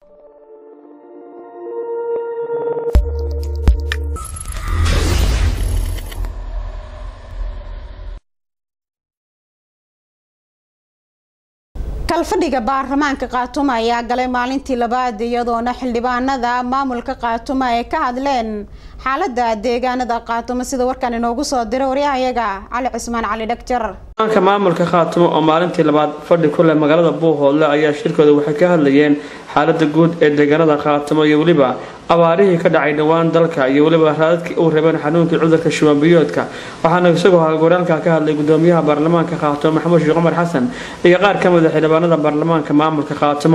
kalfadhiga baarlamaanka khaatumo ayaa galay maalintii labaad iyadoona xildhibaanada maamulka khaatumo ay ka hadleen xaalada deegaanada khaatumo sida warkan inoogu soo diray waryahayaga cali cismaan cali dhagjar ka maamulka khaatumo oo maalintii labaad fadhi ku leh magaalada buuhoodle ayaa shirkooda waxay ka hadlayeen xaalada guud ee deegaanada khaatumo iyo weliba abaarihii ka dhacay dhowaan dalka iyo weliba raadadkii uu rabeen xanuunkii cudurka shubanbiyoodka waxaana isagoo hagoraalka ka hadlay gudoomiyaha baarlamaanka khaatumo maxamuud sheekh cumar xasan iyo qaar ka mid a xildhibaanada baarlamaanka maamulka khaatumo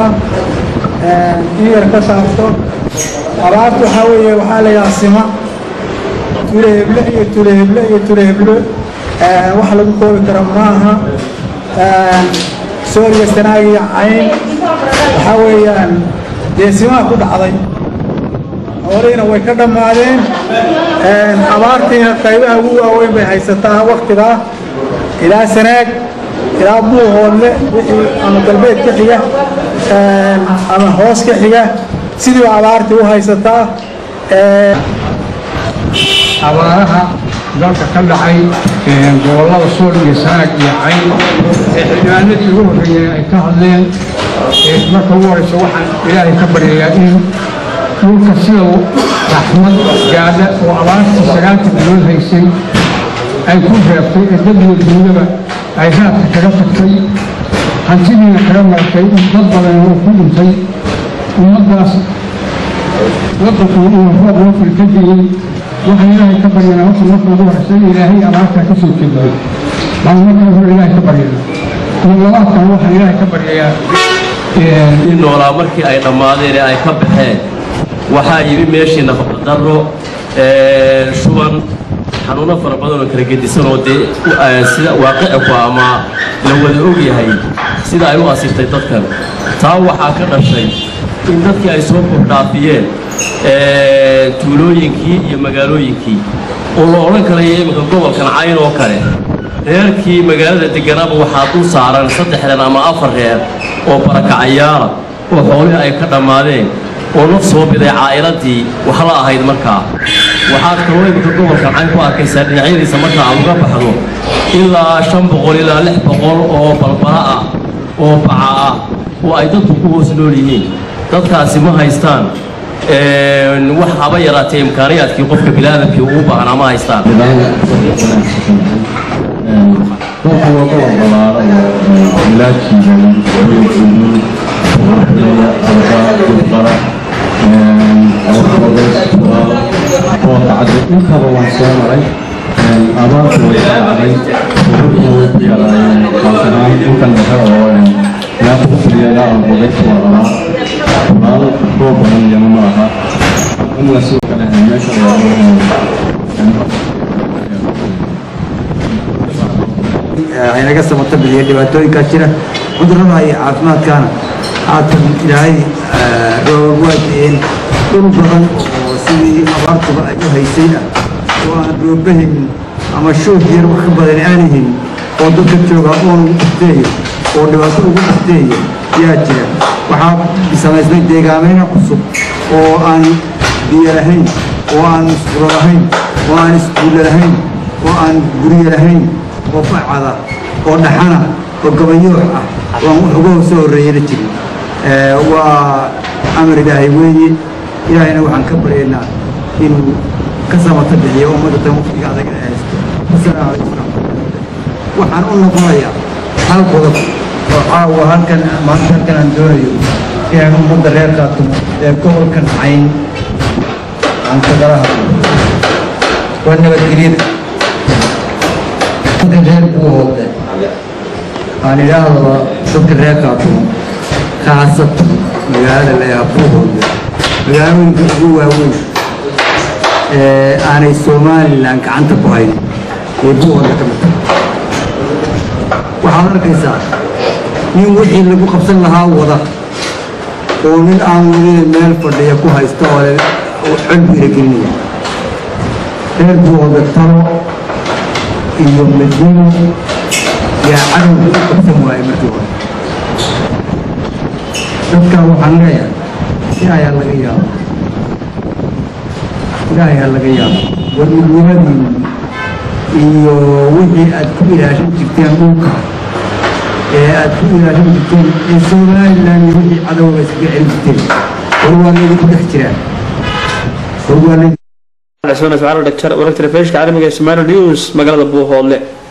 in yar ka saarto abaarta waxaa weeye waxaa la yidhaha sima tule heble iyo tule heble iyo tule heble wax lagu koobi karo maaha sooriya sanaag iyo cayn waxaa weeyaan dee simaha ku dhacday horiina way ka dhammaadeen abaartiina qaybaha ugu waaweyn bay haysataa waktigaa ilaa sanaag ilaa buuhoodle wixii ama galbeed ka xiga ama hoos ka xiga sidii abaartii u haysataa abaaraha dalka ka dhacay gobollada sool iyo sanaag iyo cayn ee xildhibaanadii ugu horreeyeen ay ka hadleen marka ugu horeysa waxaan ilaahay ka baryayaa in dhulka sida raxmad gaadha oo abaartii sagaalka bilood haysay ay ku reebtay ee dadiyo duudaba ay raadka kaga tagtay hantidiina kaga maratay in dad badan uu ku dhintay ummaddaas waddanku uu roob loo filkadiyey waxaan ilaahay ka baryanaa waxa marka ugu horeysa in ilaahay abaartaa ka soo jeediyo baan marka hore ilaahay ka baryana iyo labaadkan waxaan ilaahay ka baryayaa in noolaa markii ay dhammaadeen ee ay ka baxeen waxaa yimi meeshii nafaqadaro shuban xanuuno fara badan oo kala gedisan oo dee sida waaqici ku ama la wada ogyahay sida ay u asirtay dadkan taa waxaa ka dhashay in dadkii ay soo kordhaafiyeen tuulooyinkii iyo magaalooyinkii oo la odhan karayo iminka gobolkan cayn oo kale reerkii magaalada degganaaba waxaa dul saaran saddex reer ama afar reer oo barakacayaala oo xoolihii ay ka dhammaadeen oo naf soo biday caa'iladii wax la ahayd markaa waxaad kaloo iminka gobolkan cayn ku arkaysaa dhinacyadiisa marka aad uga baxdo ilaa shan boqol ilaa lix boqol oo balbala ah oo baca ah oo ay dadku ku hoos nool yihiin dadkaasi ma haystaan wax haba yaraatee imkaaniyaadkii qofka biniaadamkii uu baahnaa ma haystaan dalku waa gobol ballaaran oo bilaajiigan geedguduud warxleya alba dulqara bootacade intaba waan soo maray abaartu way ka dhacday ururkii way ku yaraayeen kaasanaan inkan dhexe oo ilaa kufriyaga albogeydka waa rabaa kulaal roob badan iyana ma aha in la soo kale meesha aynaga samata bixiya dhibaatooyinkaa jira cudurrada iyo caafimaadkaana haatan ilaahay roobab waa di'een dhul badan oo sidii abaartuba ay u haysayna oo aan roobahin ama shoog yar wax ka badan aanihin oo dadka jooga oon ugu dhufteeyo oo dhibaato ugu dhufteeyo yaa jira waxaa samaysmay deegaameyna cusub oo aan biyo lahayn oo aan musqulo lahayn oo aan iskuulle lahayn oo aan guryo lahayn oo facada oo dhaxana oo gabayoox ah oo aan wax uga soo horreeyana jirin waa amar ilaahay weeye ilaahayna waxaan ka baryaynaa inuu ka samata bixiyo ummadda tan waqtiga adag ee haysto wasalaamu calaykum waraxmatullahi waxaan u noqonayaa hal qodob oo caawa halkan maanta halkan aan doonayo inaan ummadda reer qaatumo ee gobolkan cayn aan kagala hadlo waa nabadgelyada dadka reer buuhoodle aan idhaahdaba dadka reer qaatumo khaasatan magaalada layaa buuhoodle magaalooyinka ugu waaweyn ee aanay somalilan gacanta ku hayn ee buuhoodle ka mid tahay waxaad arkaysaa nin wixii lagu qabsan lahaa wada oo nin aan welina meel fadhiya ku haysta oo xol biiragelinaya reer buuhoodle talo iyo madino yaa cadowga u qabsan waayay markii hore dadkan waxaan leeyahay ilaahay ha laga yaabo ilaahay ha laga yaabo wadnimadiinni iyo wixii aad ku ilaashan jirteen dhulka ee aad ku ilaashan jirteen ee somalilan iyo wixii cadowga iskaga celin jirteen war waa laydinku dhex jiraan war waa laydin cismaan ismaciil dhagjar wararka telefishinka caalamiga ee Somali News magaalada Buuhoodle